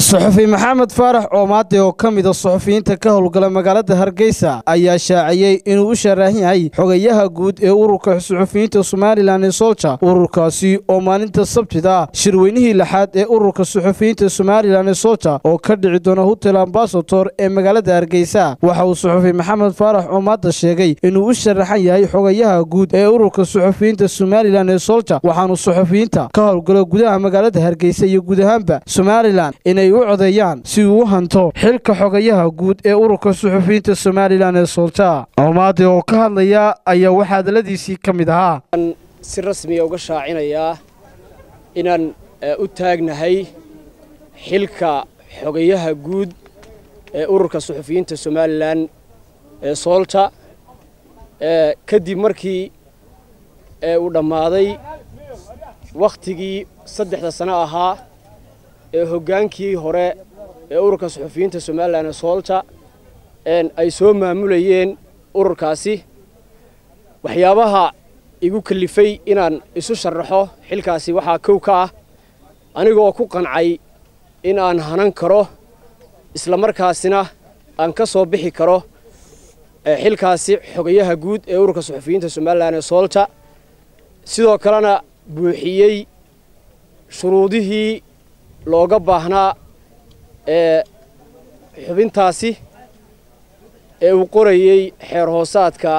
suxufi maxamed faarax oomaade oo ka mida suxufiyiinta ka howlgala magaalada hargeysa ayaa shaaciyey inuu u sharaahan yahay xogayaha guud ee ururka suxufiyiinta somalilan ee solja ururkaasi oo maalinta sabtida shirweynihii lixaad ee ururka suxufiyiinta somalilan ee solja oo ka dhici doona hotel ambasator ee magaalada hargeysa waxa uu suxufi maxamed faarax oomaada sheegay inuu u sharaxan yahay xogayaha guud ee ururka suxufiyiinta somalilan ee solja waxaanu suxufiyiinta ka howlgalo gudaha magaalada hargeysa iyo guud ahaanba somalilan inay u codeeyaan si uu u hanto xilka xogayaha guud ee ururka suxufiyiinta somalilan ee solja oomaade oo ka hadlaya ayaa waxaa hadaladiisii ka mid ahaa si rasmiya uga shaacinayaa inaan u taagnahay xilka xogayaha guud ee ururka suxufiyiinta somalilan ee soolta kadib markii uu dhammaaday wakhtigii saddexda sano ahaa ee hoggaankii hore ee ururka suxufiyiinta somalilan ee soolta ay soo maamulayeen ururkaasi waxyaabaha igu kalifay inaan isu sharaxo xilkaasi waxaa kow ka ah anigaoo ku qancay in aan hanan karo islamarkaasina aan ka soo bixi karo xilkaasi xogayaha guud ee ururka suxufiyiinta somalilan ee soolta sidoo kalena buuxiyey shuruudihii looga baahnaa ee xubintaasi ee uu qorayey xeer hoosaadka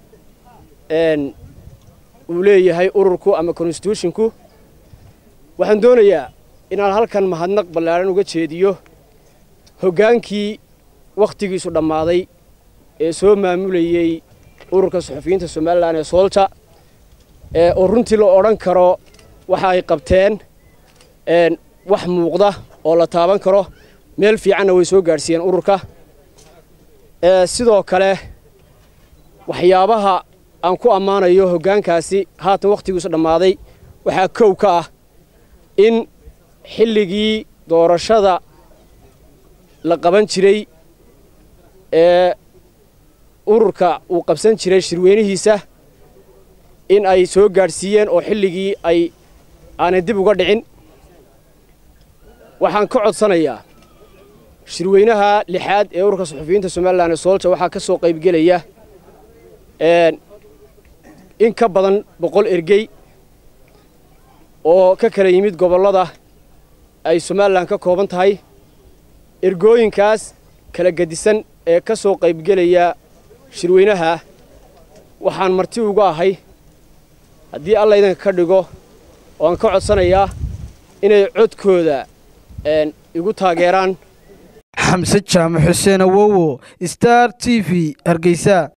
uu leeyahay ururku ama konstitushinku waxaan doonayaa inaan halkan mahadnaq ballaaran uga jeediyo hoggaankii wakhtigiisu dhammaaday ee soo maamulayey ururka suxufiyiinta somalilan ee soolta oo runtii la odhan karo waxa ay qabteen wax muuqda oo la taaban karo meel fiicanna way soo gaadhsiiyeen ururka sidoo kale waxyaabaha aan ku ammaanayo hoggaankaasi haatan wakhtigiisu dhammaaday waxaa kow ka ah in xilligii doorashada la qaban jiray ee ururka uu qabsan jiray shirweynihiisa in ay soo gaadhsiiyeen oo xilligii ay aanay dib uga dhicin waxaan ka codsanayaa shirweynaha lixaad ee ururka suxufiyiinta somalilan ee soolja waxaa ka soo qaybgelaya in ka badan boqol ergey oo ka kala yimid gobollada ay somalilan ka kooban tahay ergooyinkaas kala gedisan ee ka soo qaybgelaya shirweynaha waxaan marti uga ahay haddii alla idinka ka dhigo oo aan ka codsanayaa inay codkooda igu taageeraan xamse jaamac xuseen awowo star t v hargeysa